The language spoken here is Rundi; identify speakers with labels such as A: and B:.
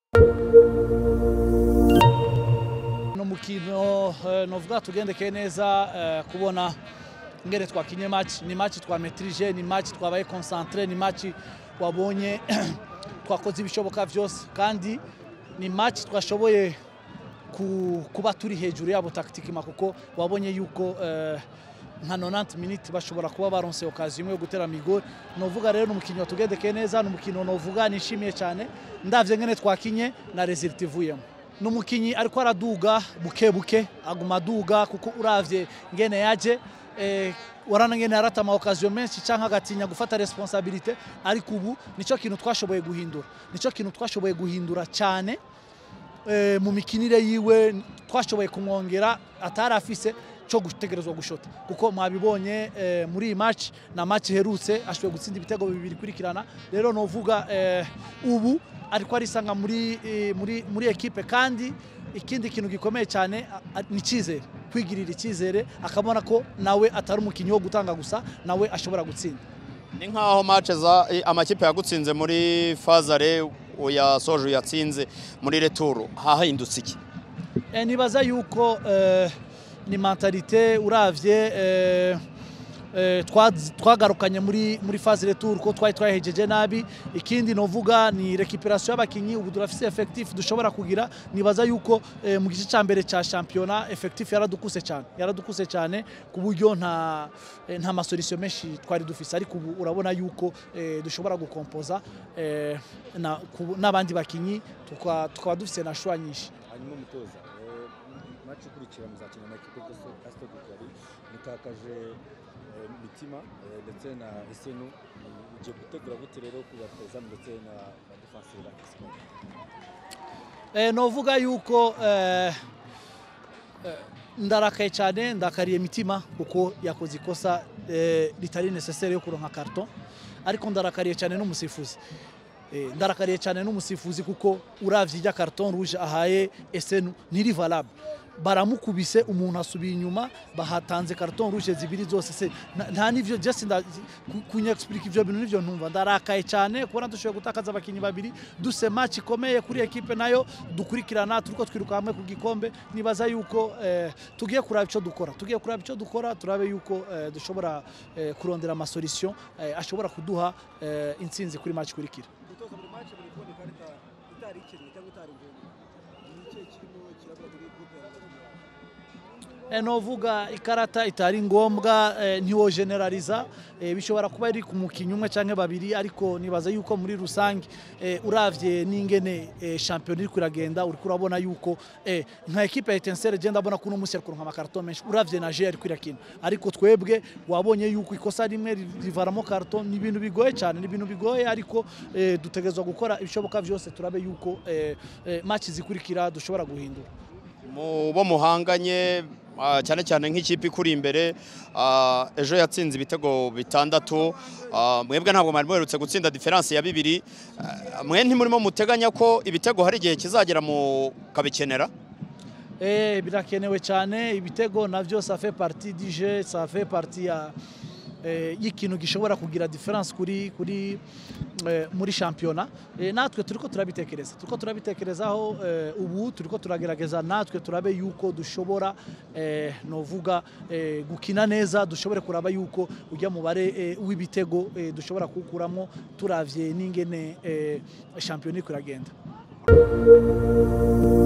A: ni umukino eh, novuga tugendekeye neza eh, kubona ngene twakinye match ni match twametrije ni match twabaye concentre ni match wabonye twakoze ibishoboka vyose kandi ni match twashoboye ku- kuba turi hejuru yabo taktikima kuko wabonye yuko eh, nka 90 minutes bashobora kuba baronse okaziyo imwe yo gutera migori novuga rero ni umukino watugendekeye neza ni umukino novuga nishimiye cyane ndavye ngene twakinye na result ivuyemo ni umukinyi ariko araduga buke buke aguma aduga kuko uravye ngene yaje eh, warana ngene yarata ama okaziyo menshi canke agatinya gufata responsabilite ariko ubu nico kintu twashoboye guhindura nico kintu twashoboye guhindura cyane eh, mu mikinire yiwe twashoboye kumwongera atari afise cyo gutegerezwa gushota kuko mwabibonye eh, muri iyi match na match iherutse ashoboye gutsinda ibitego bibiri kurikirana rero novuga eh, ubu ariko arisanga muri, eh, muri, muri ekipe kandi ikindi kintu gikomeye cyane a- a- ni icyizere kwigirira icyizere akabona ko nawe atari umukinnyi wo gutanga gusa nawe ashobora gutsinda
B: ni nk'aho match za eh, amakipe yagutsinze muri fazare uyasoje uyatsinze muri returu hahindutse iki
A: Eh, nibaza yuko eh, ni mentalite uravye eh, eh, twa- twagarukanye muri muri phase retour ko twari twahejeje nabi ikindi novuga ni recuperation y'abakinyi ubu turafise effectif dushobora kugira nibaza yuko eh, mu gice ca mbere ca championnat effectif yaradukuse cyane yaradukuse cyane ku buryo nta eh, nta masolution menshi twari dufise ariko ubu urabona yuko eh, dushobora gukompoza eh, na- ku- n'abandi bakinyi tukaba tukaba dufise na shwa nyinshi
C: hanyuma umutoza eh, match ikurikira muzakina na ekipe Casito Gikari mutakaje eh, mitima eh, ndetse na Esenu ugiye gutegura gute rero ku batoza ndetse na na defensive ba Kisimoni
A: Eh, novuga yuko eh, eh, ndarakaye cyane ndakariye mitima kuko yakoze ikosa eh, ritari necessaire yo kuronka karton ariko ndarakariye cyane n'umusifuzi Eh, ndarakariye cyane n'umusifuzi kuko uravye ijya karton rouge ahaye esenu ntiri valable baramukubise umuntu asubiye inyuma bahatanze karton rouge zibiri zose se nta- nta nivyo just nda ku- kunyexplica ivyo bintu nivyo ntumva ndarakaye cyane kubona dushoboye gutakaza abakinyi babiri duse match ikomeye kuri ekipe nayo dukurikirana turiko twiruka hamwe ku gikombe nibaza yuko eh, tugiye kuraba ico dukora tugiye kuraba ico dukora turabe yuko eh, dushobora eh, kurondera amasolution eh, ashobora kuduha eh, intsinzi kuri match ikurikira
D: gutoza buri match buri kubona ikarita itari ikintu cyangwa itari ngombwa ni ikihe kirimo kirabura muri groupe ya bagenzi bawe
A: Eh, novuga ikarata itari ngombwa eh, ntiwo generaliza eh, bishobora kuba iri ku mukinnyi umwe canke babiri ariko nibaza yuko muri rusange eh, uravye n'ingene eh, champion iri kuragenda uriko urabona yuko eh, nka ekipe ya Etincelle je ndabona ko uno munsi ari kuronka amakarton menshi uravye na je ari kwirakina ariko twebwe wabonye yuko ikosa rimwe ri- rivaramo karton ni ibintu bigoye cyane ni ibintu bigoye ariko eh, dutegerezwa gukora ibishoboka vyose turabe yuko eh, eh, match zikurikira dushobora guhindura
B: mu bo muhanganye ah, cyane cyane nk'ikipe ikuri imbere ah, ejo yatsinze ibitego bitandatu ah, mwebwe ntabwo mwari muherutse gutsinda diferanse ya bibiri Ah, mwe ntimurimo muteganya ko ibitego hari igihe kizagera mukabikenera
A: Eh, birakenewe cyane ibitego navyo ça fait partie du jeu ça fait partie ya eh, y'ikintu gishobora kugira difference kuri kuri eh, muri shampiyona eh, natwe turiko turabitekereza turiko turabitekerezaho eh, ubu turiko turagerageza natwe turabe yuko dushobora eh, novuga eh, gukina neza dushobore kuraba yuko ujya mubare eh, w'ibitego eh, dushobora kuwukuramo turavye n'ingene eh, shampiyona iriko iragenda